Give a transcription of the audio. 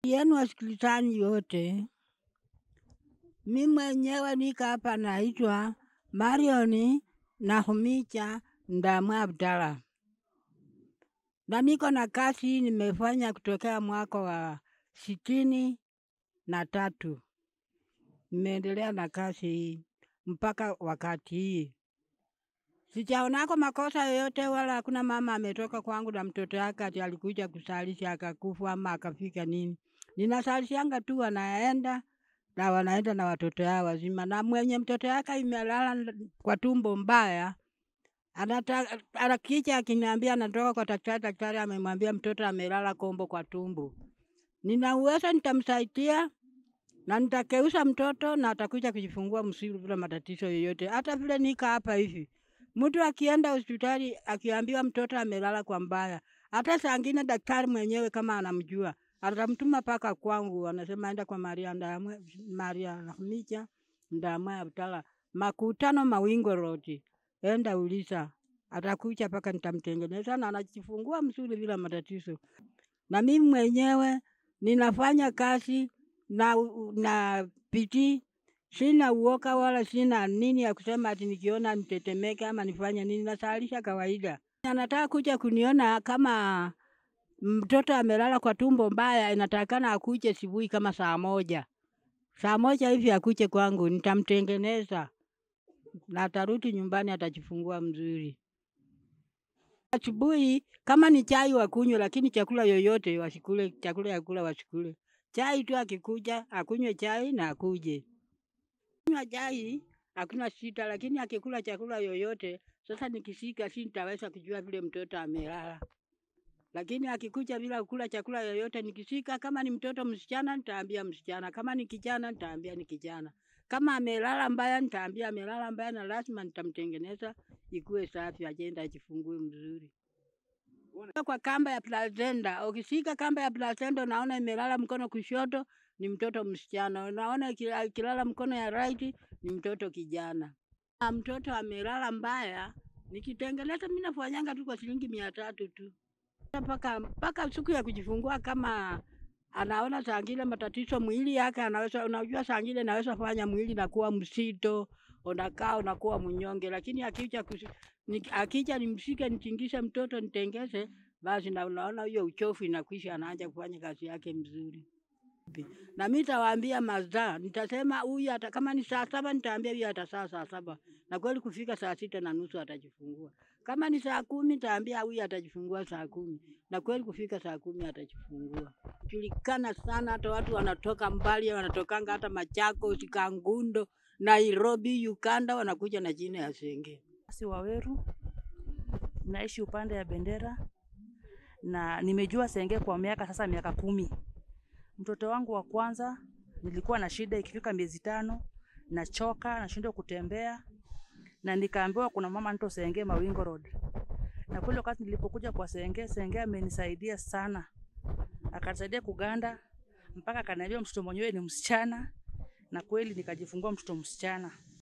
yenu wasikilizaji wote, mi mwenyewe nika hapa naitwa Marion Nakhumicha Ndamwa Abdalla, na niko na kazi nimefanya kutokea mwaka wa sitini na tatu. Nimeendelea na kazi hii mpaka wakati hii, sijaonako makosa yoyote, wala hakuna mama ametoka kwangu na mtoto yake ati alikuja kusalisha akakufa ama akafika nini. Ninasalishanga tu wanaenda na wanaenda na watoto yao wazima, na mwenye mtoto yake imelala nd- kwa tumbo mbaya anata anakicha akiniambia anatoka kwa daktari, daktari amemwambia mtoto amelala kombo kwa tumbo, nina uwezo nitamsaidia na nitakeusa mtoto na atakuja kujifungua msiru bila matatizo yoyote. Hata vile nika hapa hivi, mtu akienda hospitali akiambiwa mtoto amelala kwa mbaya, hata saa ngine daktari mwenyewe kama anamjua atamtuma paka kwangu, anasema enda kwa Maria Ndamwe, Maria Nakhumicha Ndamwe Abdalla, makutano Mawingo Road, enda uliza, atakuja paka nitamtengeneza na anajifungua mzuri bila matatizo. Na mimi mwenyewe ninafanya kazi na, u- na bidii, sina uoga wala sina nini ya kusema ati nikiona nitetemeke ama nifanye nini, nasalisha kawaida. Anataka kuja kuniona kama mtoto amelala kwa tumbo mbaya, inatakikana akuje asubuhi kama saa moja, saa moja hivi akuje kwangu, nitamtengeneza na atarudi nyumbani, atajifungua mzuri. Asubuhi kama ni chai wakunywe, lakini chakula yoyote wasikule, chakula ya kula wasikule. Chai tu akikuja akunywe chai na akuje kunywa chai, hakuna shida, lakini akikula chakula yoyote, sasa nikisika si nitaweza kujua vile mtoto amelala. Lakini akikuja bila kula chakula yoyote, nikisika, kama ni mtoto msichana nitaambia msichana, kama ni kijana nitaambia ni kijana. Kama amelala mbaya nitaambia amelala mbaya, na lazima nitamtengeneza ikuwe safi, ajenda ajifungue mzuri. Kwa kamba ya placenta, ukishika kamba ya placenta unaona imelala mkono kushoto, ni mtoto msichana. Unaona iki- ikilala mkono ya right, ni mtoto kijana. Na mtoto amelala mbaya, nikitengeneza mimi nafanyanga tu kwa shilingi mia tatu tu mpaka mpaka siku ya kujifungua, kama anaona saa ngine matatizo mwili yake anaweza, unajua saa ngine naweza fanya mwili nakuwa msito, unakaa unakuwa mnyonge, lakini akija kusi, ni, akija nimshike nitingishe mtoto nitengeze, basi na unaona hiyo uchofu inakwisha, anaanza kufanya kazi yake mzuri. Na mimi nitawaambia mazaa, nitasema huyu hata kama ni saa saba nitaambia huyu atasaa saa saba, na kweli kufika saa sita na nusu atajifungua. Kama ni saa kumi nitaambia huyu atajifungua saa kumi, na kweli kufika saa kumi atajifungua. Julikana sana, hata watu wanatoka mbali, wanatokanga hata Machakos, Kangundo, Nairobi, Uganda, wanakuja na jina ya Senge. si Waweru, naishi upande ya Bendera na nimejua Senge kwa miaka sasa, miaka kumi. Mtoto wangu wa kwanza nilikuwa na shida, ikifika miezi tano nachoka, nashindwa kutembea, na nikaambiwa kuna mama nito Senge Mawingo Road, na kweli wakati nilipokuja kwa Senge, Senge amenisaidia sana, akanisaidia kuganda mpaka akaniambia mtoto mwenyewe ni msichana, na kweli nikajifungua mtoto msichana.